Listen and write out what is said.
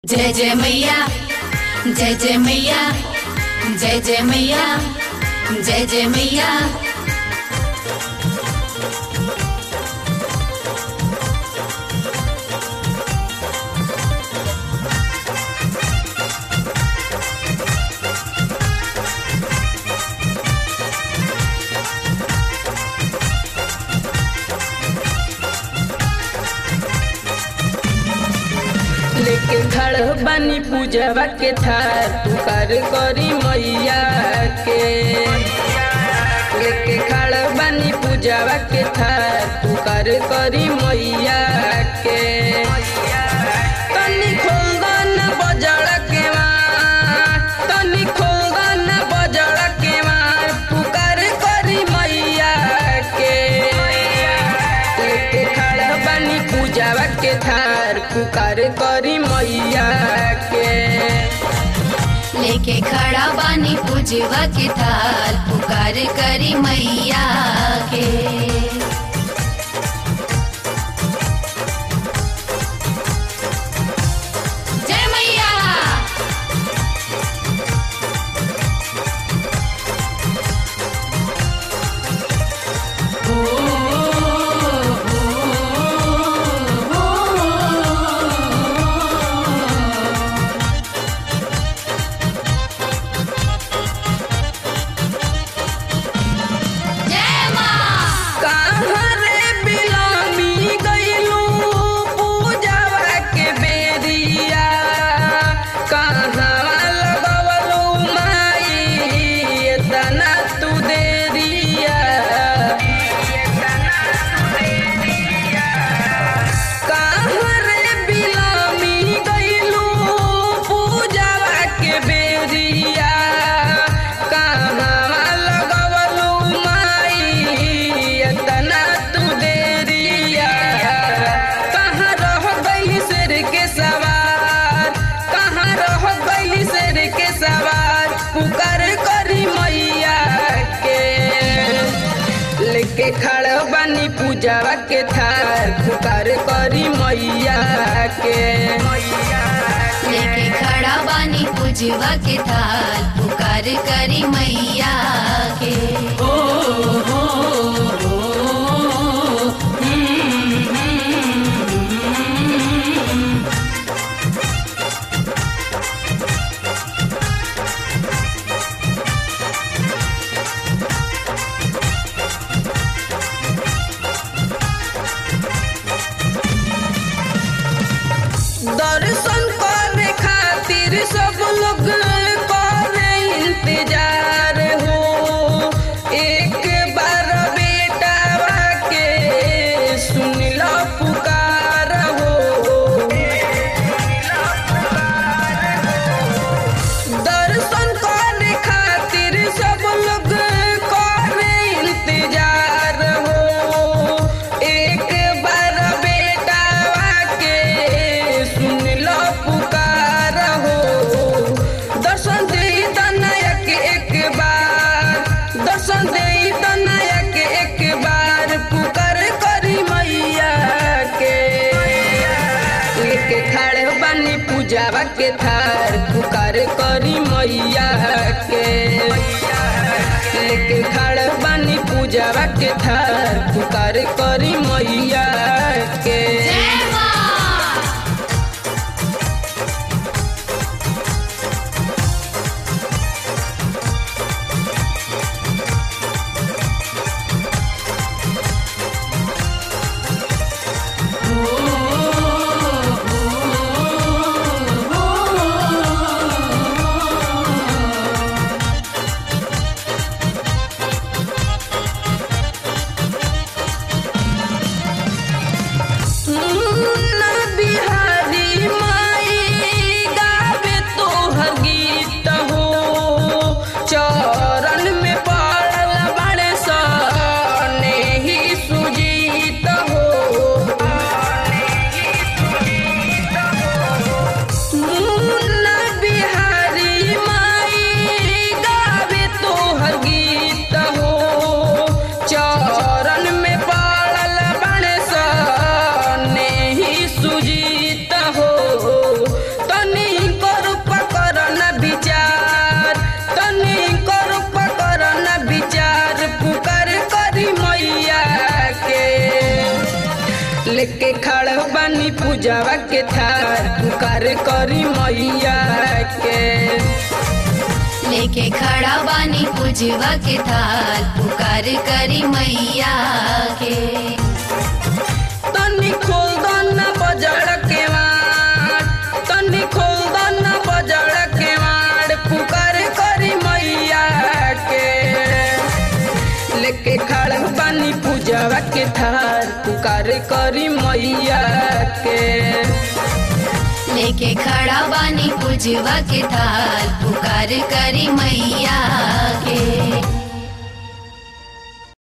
जय जय मैया जय जय मैया जय जय मैया जय जय मैया लेके खड़ बनी पूजवा के थार पुकार करी मैया के लेके खड़ बनी पूजवा के थार पुकार करी मैया के तनी खोल दो न बजड़ के मार तनी खोल दो न बजड़ के मार पुकार करी मैया के लेके खड़ा बनी पूजावा के थार पुकार करी मैया के लेके खड़ा बानी पूजवा के थाल पुकार करी मैया के जय मैया जय माँ कहाँ रे बिलामी गइलू पूजावा के बेरिया कहाँ लगवलू माई एतना तू देरिया कहाँ रे बिलामी गइलू पूजावा के बेरिया कहाँ लगवलू माई एतना तू देरिया कहाँ रह गइली शेर के सवार कहाँ रह गइली शेर के सवार पुकार करी मैया के लेके खड़ा बानी पूजावा के थार पुकार करी मैया के लेके खड़ा बानी पूजवा के थाल पुकार करी मैया के ओ हो हो दर्शन करे खातिर सब लोग करे इंतजार हो एक बार बेटा के सुन लो पुकार हो दर्शन करे खातिर सब लोग करे इंतजार हो एक बार बेटा के सुन लो पुकार हो दर्शन दे नायक एक बार दर्शन दे नायक एक बार पुकार करी मैया के लेके खड़े बनी पूजावा के थार पुकार करी मैया के लेके खड़े बनी पूजावा के थार पुकार करी मैया के जय माँ पूजावा के थार पुकार करी मैया के लेके खड़ा बानी पूजवा के थाल पुकार करी मैया के तनी खोल दो ना बजड़ के वाड़ तनी खोल दो ना बजड़ के वाड़ पुकार करी मैया के लेके खड़ा बानी पूजावा के थार पुकार करी मैया के लेके खड़ा बानी पूजवा के थाल पुकार करी मैया के